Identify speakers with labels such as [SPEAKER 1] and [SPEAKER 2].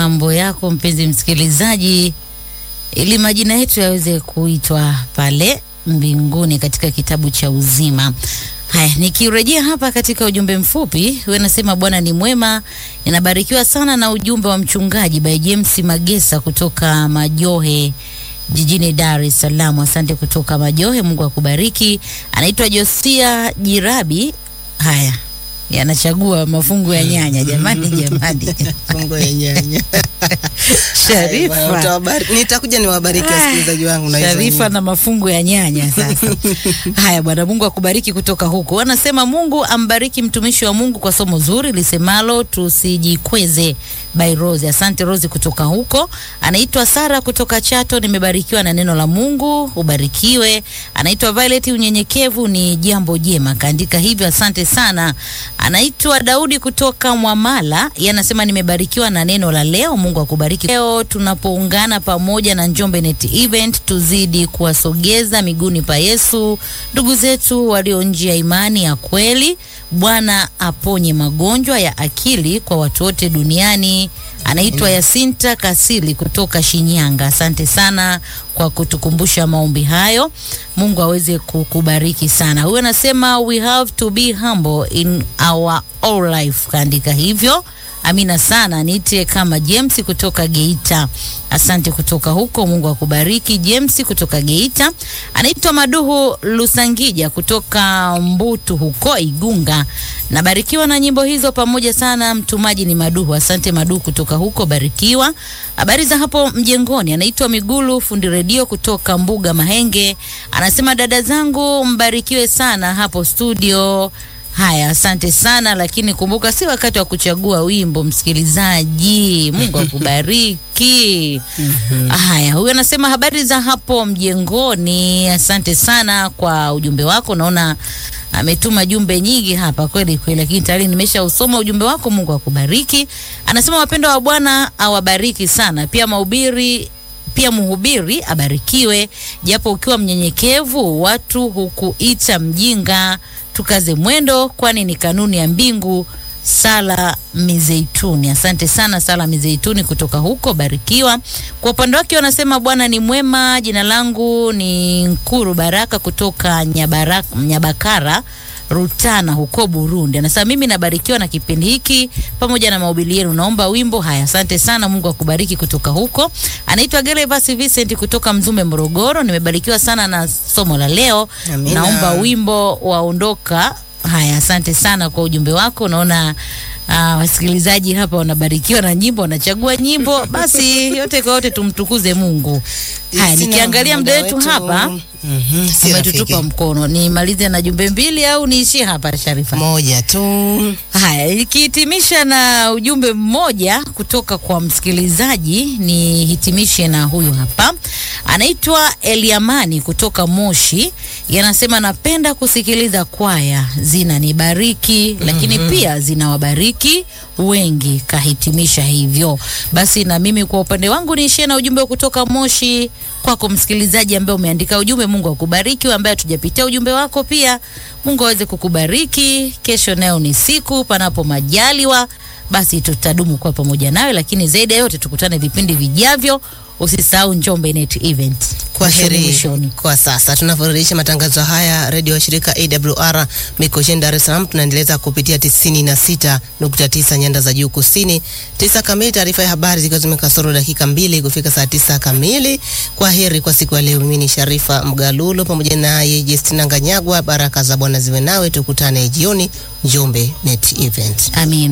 [SPEAKER 1] mambo yako mpenzi msikilizaji, ili majina yetu yaweze kuitwa pale mbinguni katika kitabu cha uzima. Haya, nikirejea hapa katika ujumbe mfupi, wewe nasema Bwana ni mwema. Ninabarikiwa sana na ujumbe wa mchungaji by James Magesa kutoka Majohe jijini Dar es Salaam. Asante kutoka Majohe, Mungu akubariki. Anaitwa Josia Jirabi. Haya, yanachagua mafungu ya nyanya. Jamani, jamani,
[SPEAKER 2] Fungu ya nyanya. Haya, bwana,
[SPEAKER 1] Sharifa
[SPEAKER 2] utawabari- Nitakuja niwabariki wasikilizaji wangu na hizo
[SPEAKER 1] Sharifa
[SPEAKER 2] nyimbo.
[SPEAKER 1] na mafungu ya nyanya sasa. Haya bwana, Mungu akubariki kutoka huko. Wanasema Mungu ambariki mtumishi wa Mungu kwa somo zuri lisemalo tusijikweze by Rose. Asante Rose kutoka huko. Anaitwa Sara kutoka Chato, nimebarikiwa na neno la Mungu, ubarikiwe. Anaitwa Violet, unyenyekevu ni jambo jema, kaandika hivyo, asante sana. Anaitwa Daudi kutoka Mwamala, yeye anasema nimebarikiwa na neno la leo, Mungu akubariki. Leo tunapoungana pamoja na Njombe Net Event, tuzidi kuwasogeza miguuni pa Yesu ndugu zetu walio nje ya imani ya kweli. Bwana aponye magonjwa ya akili kwa watu wote duniani. Anaitwa Yasinta Kasili kutoka Shinyanga. Asante sana kwa kutukumbusha maombi hayo. Mungu aweze kukubariki sana. Huyu anasema we have to be humble in our all life, kaandika hivyo. Amina sana, niite kama James kutoka Geita. Asante kutoka huko, Mungu akubariki. James kutoka Geita. Anaitwa Maduhu Lusangija kutoka Mbutu huko Igunga. Nabarikiwa na nyimbo hizo pamoja sana. Mtumaji ni Maduhu. Asante Maduhu kutoka huko, barikiwa. Habari za hapo mjengoni. Anaitwa Migulu fundi redio kutoka Mbuga Mahenge. Anasema dada zangu mbarikiwe sana hapo studio. Haya, asante sana, lakini kumbuka si wakati wa kuchagua wimbo, msikilizaji. Mungu akubariki. Haya, huyu anasema habari za hapo mjengoni. Asante sana kwa ujumbe wako, naona ametuma jumbe nyingi hapa kweli kweli, lakini tayari nimesha usoma ujumbe wako. Mungu akubariki. Anasema wapendwa wa Bwana awabariki sana, pia mahubiri pia mhubiri abarikiwe, japo ukiwa mnyenyekevu watu hukuita mjinga. Tukaze mwendo, kwani ni kanuni ya mbingu. Sala Mizeituni, asante sana Sala Mizeituni kutoka huko, barikiwa. Kwa upande wake wanasema Bwana ni mwema. Jina langu ni Nkuru Baraka kutoka Nyabaraka, Nyabakara Rutana huko Burundi. Anasema mimi nabarikiwa na kipindi hiki pamoja na mahubiri yenu. Naomba wimbo. Haya, asante sana, Mungu akubariki kutoka huko. Anaitwa Gervas Vincent kutoka Mzumbe, Morogoro. Nimebarikiwa sana na somo la leo.
[SPEAKER 2] Amina.
[SPEAKER 1] Naomba wimbo waondoka. Haya, asante sana kwa ujumbe wako. Naona ah, wasikilizaji hapa wanabarikiwa na nyimbo, wanachagua nyimbo. Basi yote kwa yote tumtukuze Mungu. Haya,
[SPEAKER 2] Sina
[SPEAKER 1] nikiangalia muda wetu hapa
[SPEAKER 2] Mhm, si
[SPEAKER 1] umetutupa
[SPEAKER 2] rafiki.
[SPEAKER 1] mkono. Nimalize na jumbe mbili au niishie hapa Sharifa?
[SPEAKER 2] moja tu.
[SPEAKER 1] Haya, ikihitimisha na ujumbe mmoja kutoka kwa msikilizaji, nihitimishe na huyu hapa, anaitwa Eliamani kutoka Moshi. Yanasema napenda kusikiliza kwaya zinanibariki, lakini pia zinawabariki wengi. Kahitimisha hivyo basi, na mimi kwa upande wangu niishie na ujumbe kutoka Moshi kwako msikilizaji ambaye umeandika ujumbe. Mungu akubariki. Wewe ambaye hatujapitia ujumbe wako pia, Mungu aweze kukubariki. Kesho nayo ni siku, panapo majaliwa, basi tutadumu kwa pamoja nawe, lakini zaidi ya yote tukutane vipindi vijavyo. Usisahau Njombe Net Event.
[SPEAKER 2] Kwa
[SPEAKER 1] Mwishoni,
[SPEAKER 2] heri
[SPEAKER 1] mwishoni.
[SPEAKER 2] kwa sasa tunavyorejesha matangazo haya redio wa shirika AWR Mikocheni Dar es Salaam tunaendeleza kupitia 96.9 nyanda za juu kusini. Tisa kamili taarifa ya habari zikiwa zimekasoro dakika mbili kufika saa tisa kamili. Kwa heri kwa siku ya leo. Mimi ni Sharifa Mgalulo pamoja naye Justina Nganyagwa. Baraka za Bwana ziwe nawe, tukutane jioni Njombe Net Event.
[SPEAKER 1] Amin.